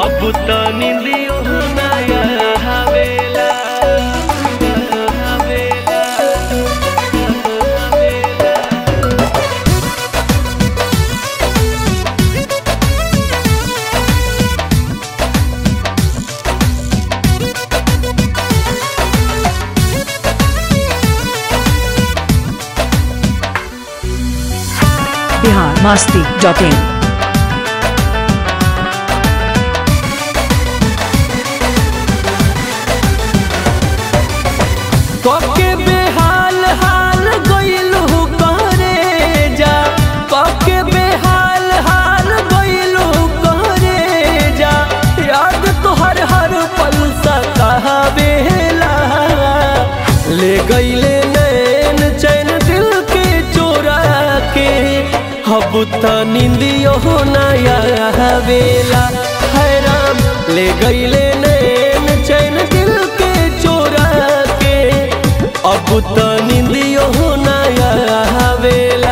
अब त निंदियो नया हवेला हवेला हवेला बिहार मस्ती डॉट इन कके बेहाल हाल गइलू करे जा कके बेहाल हाल गइलू करे जा याद तोहर हर पल सतावेला ले गइले नैन चैन दिल के चोरा के अब त निंदियो नया हवेला हैराम ले गइले नैन चैन दिल के चोरा के अब त निंदियो नया हवेला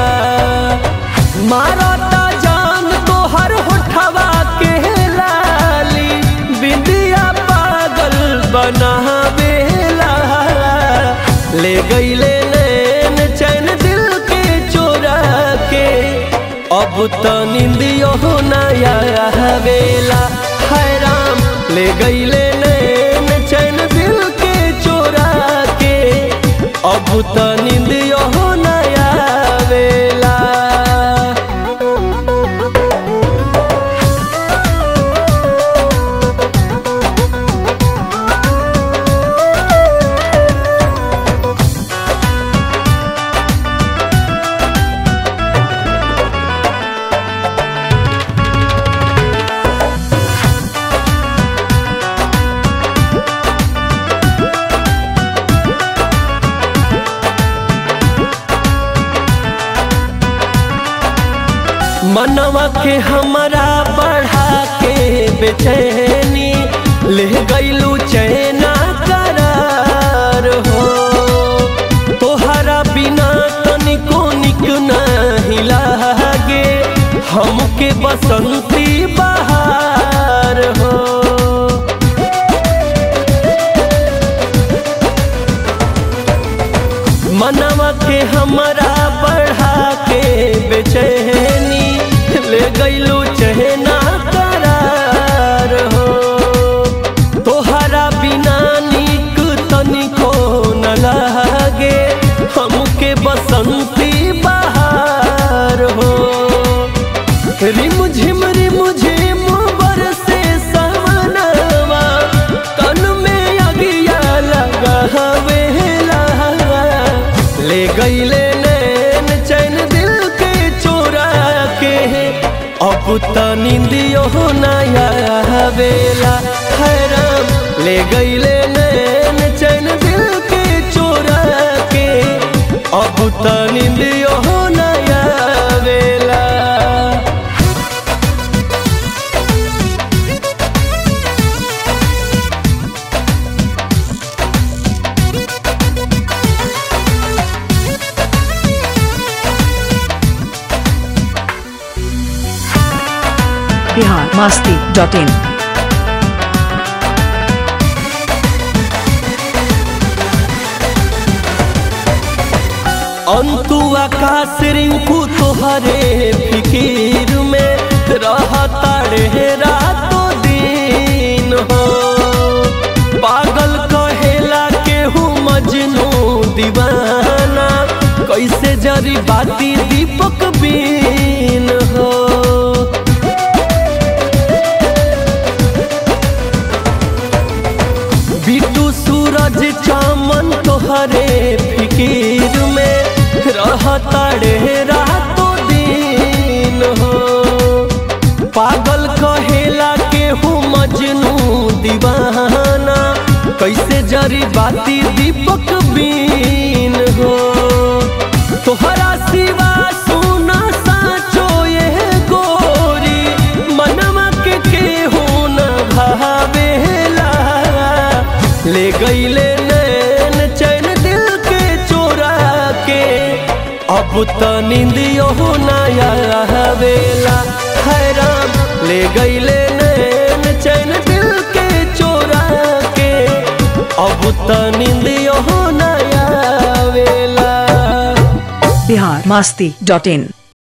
मारता जान तोहर होठवा के लाली बिंदिया पागल बनावेला ले गइले नैन चैन दिल के चोरा के अब त निंदियो नया हवेला हैराम ले गइले नैन चैन दिल के चोरा के अब त निंदियो नया वेला मनवा के हमरा बढ़ा के बेचैनी ले गईलू चैना करार हो तोहरा बिना तनिको निक नहीं लागे हमके बसंती बहार हो मनवा के हमरा बढ़ा के बेचैनी ले गईलू चहना करार हो तोहरा बिना निक तनिको न लागे हमके बसंती बहार हो रिम झिम रिम झिम बरसे समनवा तन में अगिया लगा हवेला ले गईले नैन चैन दिल के चोरा के अब त निंदियो नया हवेला हैराम ले गईले नैन चैन दिल के चोरा के अब त निंदियो नया वेला बिहार मस्ती डॉट इन अंतु आकाश रिंकू तोहरे फिकीर में रहता रे रातों दिन हो पागल कहेला केहू मजनू दीवाना कैसे जरी बाती दीपक बीन हो बिटू सूरज चामन तोहरे फिकीर में रहता रे रातों दिन हो पागल कहेला केहू मजनू दीवाना कैसे जरी बाती दीपक बीन हो तोहरा सिवा सुना साचो ये गोरी मनवा के केहू न भावेला ले गईले नैन चैन दिल के चोरा के अब त निंदियो नया हवेला हैराम ले गईले नैन चैन निंदियो न आवेला बिहार मस्ती डॉट इन